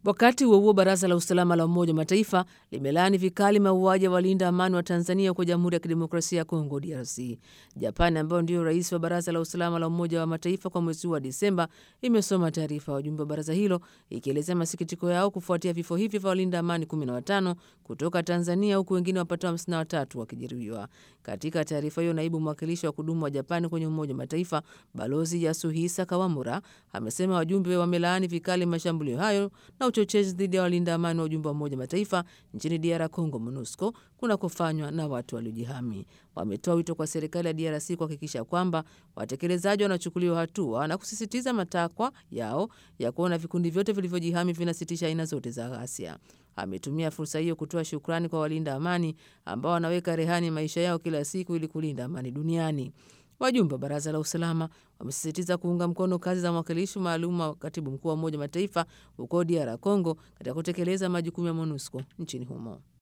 Wakati huo huo, baraza la usalama la Umoja wa Mataifa limelaani vikali mauaji ya walinda amani wa Tanzania huko Jamhuri ya Kidemokrasia ya Kongo, DRC. Japani, ambayo ndio rais wa baraza la usalama la Umoja wa Mataifa kwa mwezi huu wa Disemba, imesoma taarifa ya wajumbe wa baraza hilo ikielezea masikitiko yao kufuatia vifo hivyo vya walinda amani 15 kutoka Tanzania, huku wengine wapatao 53 wakijeruhiwa. Katika taarifa hiyo, naibu mwakilishi wa kudumu wa Japani kwenye Umoja wa Mataifa Balozi Yasuhisa Kawamura amesema wajumbe wamelaani vikali mashambulio hayo na uchochezi dhidi ya walinda amani wa ujumbe wa Umoja wa Mataifa nchini DR Congo, MONUSCO, kunakofanywa na watu waliojihami. Wametoa wito kwa serikali ya DRC kuhakikisha kwamba watekelezaji wanachukuliwa hatua na kusisitiza matakwa yao ya kuona vikundi vyote vilivyojihami vinasitisha aina zote za ghasia. Ametumia fursa hiyo kutoa shukrani kwa walinda amani ambao wanaweka rehani maisha yao kila siku ili kulinda amani duniani. Wajumbe wa baraza la usalama wamesisitiza kuunga mkono kazi za mwakilishi maalum wa katibu mkuu wa Umoja wa Mataifa huko DR Congo katika kutekeleza majukumu ya MONUSCO nchini humo.